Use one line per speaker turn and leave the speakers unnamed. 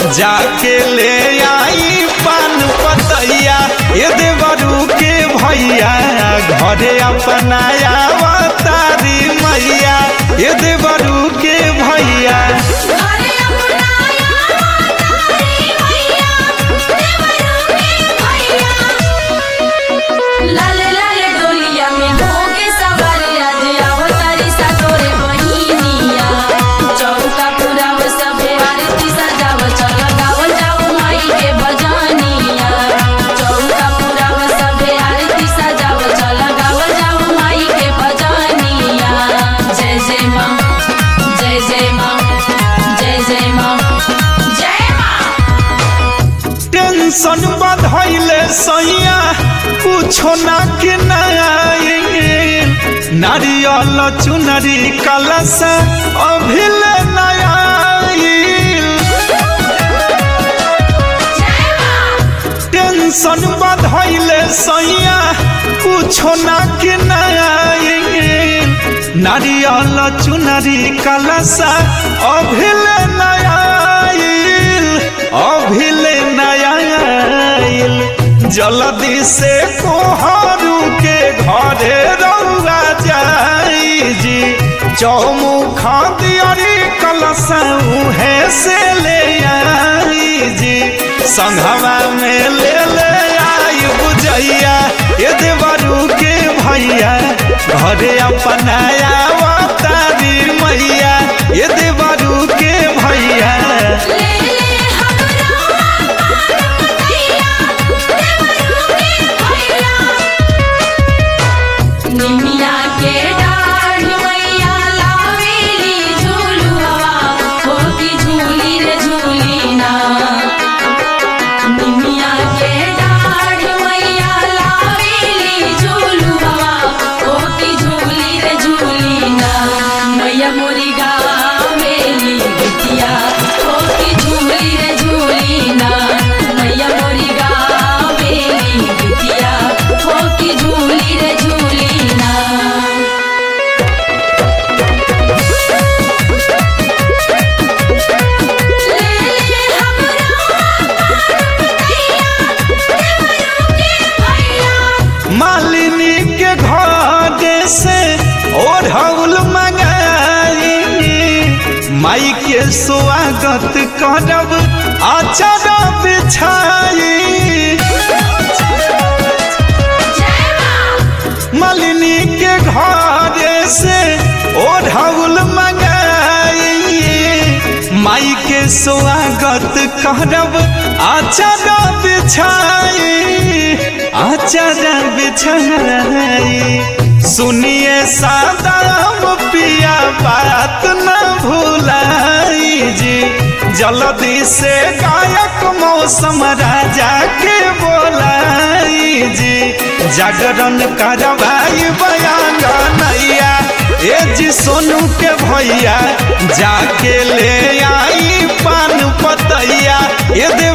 जाके ले आई पान पतैया ये देवरू के भैया घरे अपनाया तारी मैया ये देवरू के भैया
घरे अपनाया तारी मैया देवरू के भैया लाले लाले डोलिया में होके सवार आज अवतारी सा तोरे बहिनिया चौका पुराव सबे आरती सजाव चल गाव जाओ माई के भजनिया चौका पुराव सबे आरती सजाव चल गाव जाओ माई के भजनिया जय जय माँ जय जय माँ जय जय माँ जय माँ
टेंशन बढ़ैले सैया कुछो ना के नया नारियल चुनरी कलश अभिल नया
जय माँ
टेंशन बढ़ैले सैया कुछो ना के नया नारियल चुनरी कलश अभिल नया अभिल नया जल्दी से कोहरू के घरे रौआ जाई जी चौमुखा दियरी कलश उहे से ले आई जी संघवा में ले ले आई बुझैया ये देवरू के भैया घरे अपनाया तारी मैया ये देवरू के भैया
ले ले हमरा पार्वतीया देवरू के भैया निमिया के डाढ़ मैया लावेली झूलुआ होती झूली रे झूली ना निमिया के डाढ़ मैया लावेली झूलुआ होती झूली रे झूली ना मैया मोरी गावेली बिटिया होती झूली रे झूली ना मैया मोरी गावेली बिटिया होती झूली रे झूली ना ले ले हमरा पार्वतीया देवरू के भैया
मालिनी के घर से ओढ़ौल मंगाई माई के स्वागत करब आचर बिछाई
जय माँ
मालिनी के घर से ओढ़ौल मंगाई माई के स्वागत करब आचर बिछाई आचर बिछाई सुनिए सादाम पिया बात न भूलाई जी जल्दी से गायक मौसम राजा के बोलाई जी जागरण करवाई बयान नैया ए जी सोनू के भैया जाके ले आई पान पतैया ये दे